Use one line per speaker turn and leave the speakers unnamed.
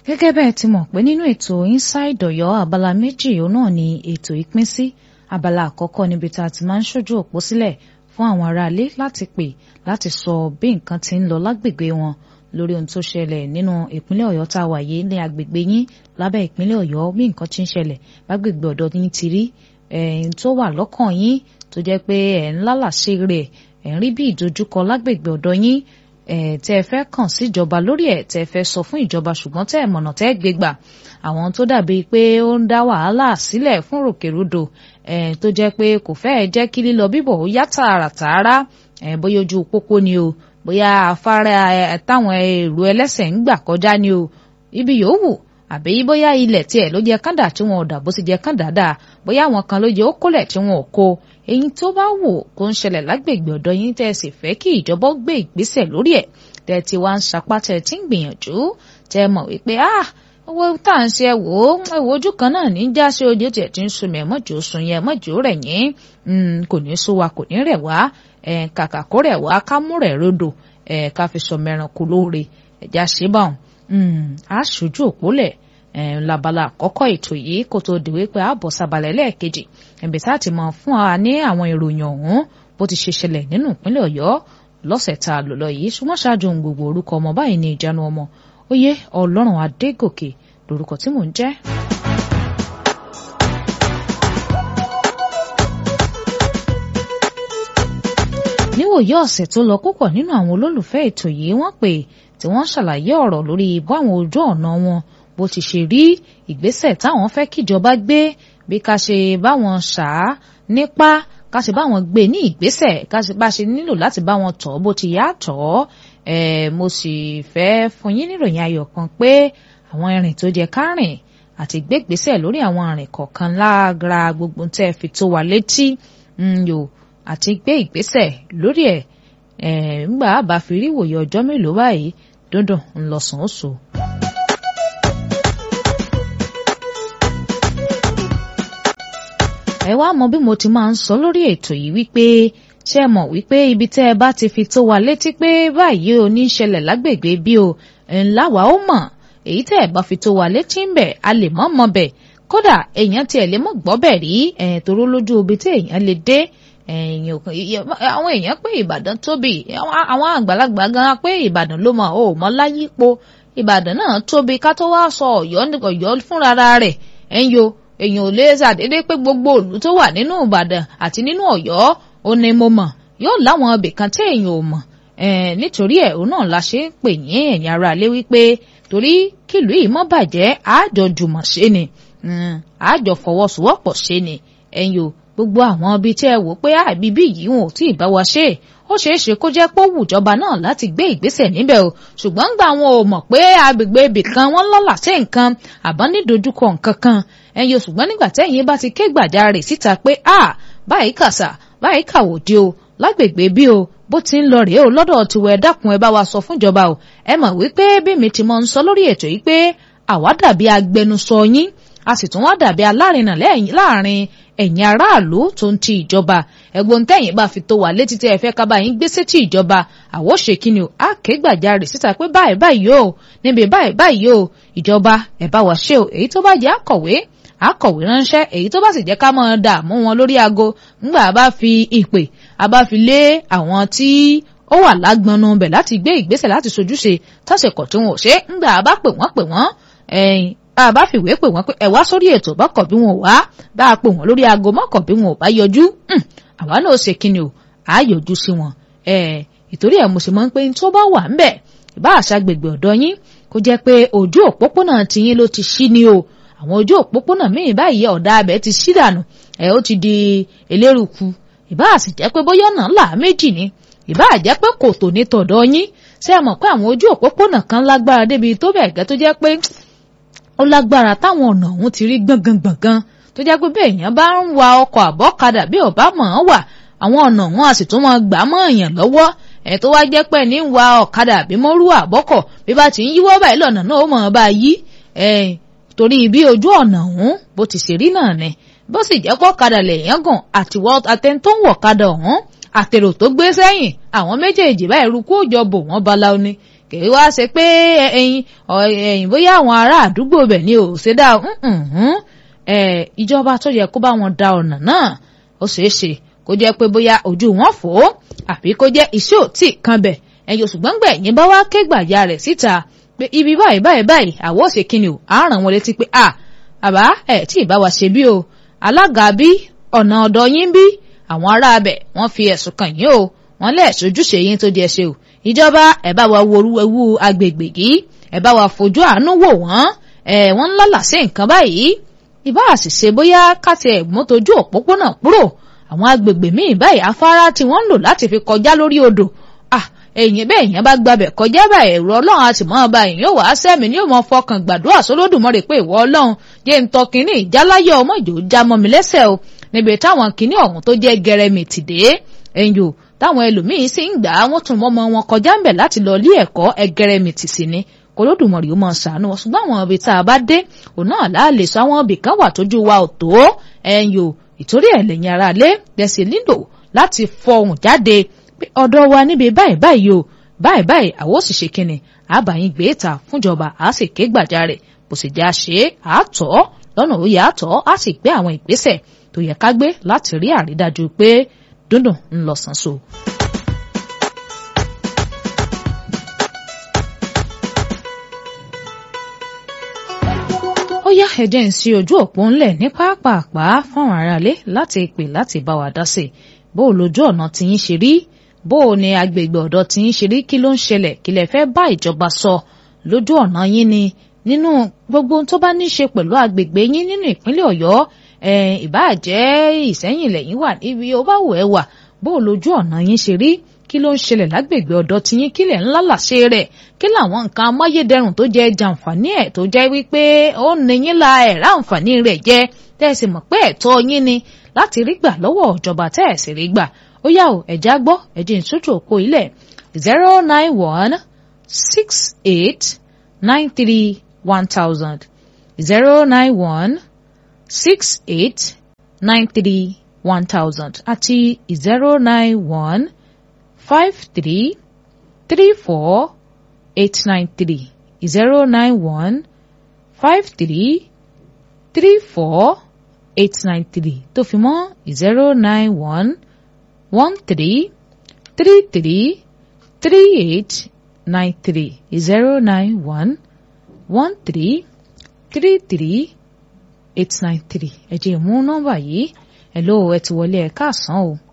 gẹ́gẹ́ bẹ́ẹ̀ ti mọ̀ pé nínú ètò inside Ọ̀yọ́ abala méjì òun náà ni ètò ìpín sí abala àkọ́kọ́ níbi tá a ti máa ń ṣojú òpó sílẹ̀ fún àwọn aráalé láti pè láti sọ bí nǹkan ti ń lọ lágbègbè wọn lórí ohun tó ṣẹlẹ̀ nínú ìpínlẹ̀ Ọ̀yọ́ tá a wà yìí ní agbègbè yín lábẹ́ ìpínlẹ̀ Ọ̀yọ́ bí nǹkan ti ń ṣẹlẹ̀ lágbègbè ọ̀dọ̀ yín ti rí ẹ̀yìn tó wà lọ́kàn yín tó jẹ́ pé ẹ̀ ń lálàṣe rẹ̀ ẹ̀ ń rí bí ìdojúkọ lágbègbè ọ̀dọ̀ yín tẹ́ ẹ fẹ́ kàn síjọba lórí ẹ̀ tẹ́ ẹ fẹ́ sọ fún ìjọba ṣùgbọ́n tẹ́ ẹ mọ̀nà tẹ́ ẹ gbé gbà àwọn tó dàbí pé ó ń dá wàhálà sílẹ̀ fún ròkèròdò tó jẹ́ pé kò fẹ́ẹ̀ jẹ́ kí lílọ bíbọ̀ ó yá tààràtààrà bóyá ojú pópó ni o bóyá afárá táwọn èrò ẹlẹ́sẹ̀ ń gbà kọjá ni o ibi yòówù àbí bóyá ilẹ̀ tiẹ̀ ló jẹ́ kàndà tí wọn ò dà bó ti jẹ́ kàndà dáa bóyá àwọn kan ló jẹ́ ó kólẹ̀ tí wọn ò kó èyí tó bá wù kó ń ṣẹlẹ̀ lágbègbè ọ̀dọ̀ yín tẹ́ ẹ sì fẹ́ kí ìjọba gbé ìgbésẹ̀ lórí ẹ̀ tẹ́ ẹ ti wá ń sapá tẹ́ ẹ ti ń gbìyànjú tẹ́ ẹ mọ̀ wípé ah owó tá à ń ṣe ẹ wò ó ẹ wò ojú kan náà ní já sí ojú tiẹ̀ ti ń sun mi ẹ mọ̀jọ́ sun yẹn mọ̀jọ́ rẹ̀ yín kò ní sú wa kò ní rẹ̀ wá kàkà kó rẹ̀ wá ká mú rẹ̀ rodò ká fi sọ mẹ́ranko lóore ẹ̀já ṣe bá wọn á ṣojú òpólẹ̀ labala àkọ́kọ́ ètò yìí kó tó di wípé ààbọ̀ sábàlẹ̀ lẹ́ẹ̀kejì ẹ̀bẹ̀ tá a ti mọ̀ fún wa ní àwọn ìròyìn ọ̀hún bó ti ṣe ṣẹlẹ̀ nínú ìpínlẹ̀ ọ̀yọ́ lọ́sẹ̀ tá a lò lọ yìí ṣùgbọ́n ṣáájú ohun gbogbo orúkọ ọmọ báyìí ní ìjánu ọmọ oyè ọlọ́run adégòkè lórúkọ tí mò ń jẹ́. níwòye ọ̀sẹ̀ tó lọ púpọ̀ nínú àwọn olólùfẹ́ ètò yìí wọ́n pè tí wọ́n ṣàlàyé ọ̀rọ̀ lórí báwọn ojú ọ̀nà wọn bó ti ṣe rí ìgbésẹ̀ táwọn fẹ́ kíjọba gbé bí ká ṣe báwọn ṣá nípa ká ṣe báwọn gbé ní ìgbésẹ̀ ká ṣe bá ṣe nílò láti bá wọn tọ̀ bó ti yá tọ̀ ẹ̀ mo sì fẹ́ fún yín níròyìn ayọ̀ kan pé àwọn ìrìn tó jẹ ká rìn àti gbégbésẹ̀ lórí àwọn ìrìn kọ̀ọ̀kan lágra gbogbo tẹ́ ẹ fi tó wa létí yò àti gbé ìgbésẹ̀ lórí ẹ̀ ńgbà bá fi rí ìwòye ọjọ́ mélòó báyìí dúndùn ńlọsàn ó so. ẹ wá mọ bí mo ti máa ń sọ lórí ètò yìí wípé ṣé ẹ mọ̀ wípé ibi tẹ́ ẹ bá ti fi tó wa létí pé báyìí ò ní ṣẹlẹ̀ lágbègbè bí o ńlá wa ó mọ̀ èyí tẹ́ ẹ bá fi tó wa létí ń bẹ̀ a lè mọ̀ mọ̀ bẹ̀ kódà èèyàn tiẹ̀ lè mọ̀ gbọ́ bẹ̀ rí ẹ̀yìn tó ró lójú ibi tí èèyàn lè dé àwọn èèyàn pé Ìbàdàn tóbi àwọn àgbàlagbà gan pé Ìbàdàn ló mọ̀ ò mọ̀ láyípo Ìbàdàn náà tóbi ká tó wá sọ Ọ̀yọ́ fúnra rẹ̀ ẹ̀yìn o èèyàn ò lè ṣàdédé pé gbogbo òlú tó wà nínú Ìbàdàn àti nínú Ọ̀yọ́ ó ní mo mọ̀ yóò láwọn ibì kan tí èèyàn ò mọ̀ nítorí ẹ̀ òun náà la ṣe ń pè yín ẹ̀yin ará ilé wípé torí kìlú yìí mọ́ bàjẹ́ àjọ jùmọ̀ ṣe ni àjọ fọwọ́sowọ́pọ̀ ṣe ni ẹ̀yin o gbogbo àwọn ibi tí ẹ wò pé àbíbí yìí wọn ò tí ì bá wa ṣe ó ṣeé ṣe kó jẹ́ pé ó wùjọba náà láti gbé ìgbésẹ̀ níbẹ̀ o ṣùgbọ́n gbà wọn ò mọ̀ pé agbègbè ibì kan wọ́n lọ́lá sí nǹkan àbọ̀ ní dojúkọ nǹkan kan ẹ̀yin o ṣùgbọ́n nígbà tẹ́yìn bá ti ké gbàjarè síta pé a báyìí kàṣà báyìí kàwòdì o lágbègbè bí o bó ti ń lọ rèé o lọ́dọ̀ tiwọ̀ ẹ dákun ẹ bá wa sọ fúnjọba o ẹ mọ̀ wípé bí mi ti mọ̀ ń sọ lórí ètò yìí pé àwa dàbí agbẹnusọ yín a sì tún wá dàbí alárinà láàrin ẹ̀yin aráàlú tó ń ti ìjọba ẹ̀gbọ́n tẹ̀yìn bá fi tó wà létí tí ẹ fẹ́ kábàá yín gbé sétí ìjọba àwọ̀ ṣe kí ni o á ké gbàjarè síta pé báyìí báyìí o níbi báyìí báyìí o ìjọba ẹ̀ bá wa ṣe o èyí tó bá jẹ́ àkọ̀wé àkọ̀wé ránṣẹ́ èyí tó bá sì jẹ́ ká máa dààmú wọn lórí aago ńgbà bá fi ìpè a bá fi lé àwọn tí ó wà lágbọnú bẹ̀ láti gbé ìgbésẹ̀ láti sojúṣe tọ́sẹ̀kọ̀ tí wọn ò ṣe ńgbà bá pè wọ́n pè wọ́n bá a bá fìwé pè wọ́n pé ẹ wá sórí ètò bọ́kọ̀ bí wọn ò wá bá a pè wọ́n lórí aago mọ́kọ̀ bí wọn ò bá yọjú àwa náà ṣe kíni o à á yọjú sí wọn ìtorí ẹ̀ mo sì máa ń pé tó bá wà ńbẹ̀ ìbá àṣà gbègbè ọ̀dọ́ yín kó jẹ́ pé ojú òpópónà tiyín ló ti ṣí ni o àwọn ojú òpópónà míì báyìí ọ̀dà abẹ ti ṣí dànù ẹ̀ ó ti di eléruku ìbá àsì jẹ́ pé bóyá ọ̀nà là méjì ni ìbá jẹ́ pé kòtò ní tọ̀dọ̀ yín ṣé ẹ mọ̀ pé àwọn ojú òpópónà kan lágbára débi tó bẹ̀ gẹ́ tó jẹ́ pé ó lágbára táwọn ọ̀nà ọ̀hún ti rí gbọ̀ngàn-gbọ̀ngàn tó jẹ́ pé bẹ́ẹ̀ èèyàn bá ń wa ọkọ̀ àbọ́kadà bí ọ̀bá mọ̀ ọ́n wà àwọn ọ̀nà ọ̀hún a sì tún máa gbà mọ́ èèyàn lọ́wọ́ ẹ̀ tó wá jẹ́ pé ní ń wa ọ̀kadà àbí mọ́rú àbọ́kọ̀ bí bá ti ń yíwọ́ báyìí lọ́nà náà ó mọ̀ ọ́n bá yí ẹ̀ torí bí ojú ọ̀nà ọ̀hún bó ti ṣe rí náà ni bó sì jẹ́ kó kadà lèèyàn gàn àtiwọ́ àtẹni tó ń wọ̀ kadà ọ̀hún àtèrò tó gbé sẹ́yìn àwọn méjèèjì báyìí rúkú òjọ bò wọ́n bala ni kèé wá ṣe pé ẹyin ẹyin bóyá àwọn ará àdúgbò bẹ̀ ni ò ṣe dá ìjọba tó yẹ kó bá wọn da ọ̀nà náà ó ṣeé ṣe kó jẹ́ pé bóyá ojú wọn fò ó àbí kó jẹ́ iṣẹ́ ò tí kan bẹ̀ ẹ̀yin òṣùgbọ́n gbẹ̀yìn bá wá ké gbàjà rẹ̀ síta pé ibi báyìí báyìí báyìí àwọ̀ òsè kìíní o à ń ràn wọ́n létí pé à àbá ẹ̀ tí ì bá wa ṣe bí o alága bí ọ̀nà ọ̀dọ̀ yín bí àwọn ará abẹ̀ wọ́n fi ẹ̀sùn kàn yín o wọ́n lẹ̀ sojúṣe yín tó di ẹ ṣe o ìjọba ẹ̀ bá wa wo ewu agbègbè yìí ẹ̀ bá wa fojú àánú wò wọ́n ẹ̀ wọ́n ń lálà sí nǹkan báyìí ìbá àṣìṣe bóyá káti ẹ̀ mọ́tòjú òpópónà kúrò àwọn agbègbè míì báyìí afárá tí wọ́n ń lò láti fi kọjá lórí odò ah èyàn bẹ́ẹ̀ yẹn bá gbabẹ̀ kọjá báyìí ẹ̀rọ ọlọ́run àti mọ́ ọba èyàn yóò wá sẹ́mi ní òmò fọkàn gbàdúrà sólódùmarè pé ìwọ ọlọ́run jẹ́ ń tọ́ kínní ìjáláyọ̀ ọmọ ìjò já mọ́ mi lẹ́sẹ̀ o níbi táwọn kínní ọ̀hún tó jẹ́ gẹrẹmìtì dé ẹ̀yìn o táwọn ẹlòmíín sì ń gbà á wọ́n tún mọ́mọ́ wọn kọjá ń bẹ̀ láti lọ ilé ẹ̀kọ́ ẹgẹrẹmìtì sí ni kólódùmarè ó máa ṣàánú wọn ṣùgbọ́n àwọn ibi tá a bá dé òun náà láàlè sọ àwọn ibì kan wà tójú wa ò tó ẹ̀yìn o ìtorí ẹ̀ lẹ́yìn ara lé dẹ̀sí nílò láti fọhùn jáde pé ọ̀dọ̀ wa níbi báyìí báyìí o báyìí báyìí àwọn òṣìṣẹ́ kìnnì àbáyín gbé ta fúnjọba á sì ké gbàjarè bó sì já ṣe àtọ̀ lọ́nà ó yẹ àtọ̀ á sì gbé àwọn ìgbésẹ̀ tó yẹ ká gbé láti rí àrídájú pé dúndùn ń lọ sàn so. ó yá ẹ̀jẹ̀ ń sí ojú òpó ńlẹ̀ ní pápápá fáwọn aráalé láti pè láti bá wa dá sí i bó o lójú ọ̀nà tí yín ṣe rí bó o ní agbègbè ọ̀dọ̀ tí yín ṣe rí kí ló ń ṣẹlẹ̀ kí lẹ fẹ́ bá ìjọba sọ lójú ọ̀nà yín ni nínú gbogbo tó bá ní ṣe pẹ̀lú agbègbè yín nínú ìpínlẹ̀ ọ̀yọ́ ìbáàjẹ́ ìsẹ́yìn lẹ́yìn wà níbi ó bá wù ẹ́ wà bó o lójú ọ̀nà yín ṣe rí kí ló ń ṣẹlẹ̀ lágbègbè ọ̀dọ̀ tí yín kílẹ̀ ńlá làṣẹ rẹ̀ kí làwọn nǹkan amáyédẹrùn tó jẹ́ jàǹfààní ẹ̀ tó jẹ́ wípé ó ní yín la ẹ̀rá àǹfààní rẹ̀ jẹ́ tẹ́sí mọ̀ pé ẹ̀tọ́ yín ni láti rí gbà lọ́wọ́ ìjọba tẹ́ẹ̀sì rí gbà ó yá o ẹ̀já gbọ́ ẹ̀jẹ̀ ìtútù òpó ilẹ̀ zero nine one six eight nine three one thousand zero nine one six eight nine three one thousand àti zero nine one five three three four eight nine three zero nine one five three three four eight nine three tó fi mọ́ zero nine one one three three three three eight nine three zero nine one one three three three eight nine three ẹ jẹ́ mú nọ́mbà yìí ẹ lóò ẹ ti wọlé ẹ káàsán o.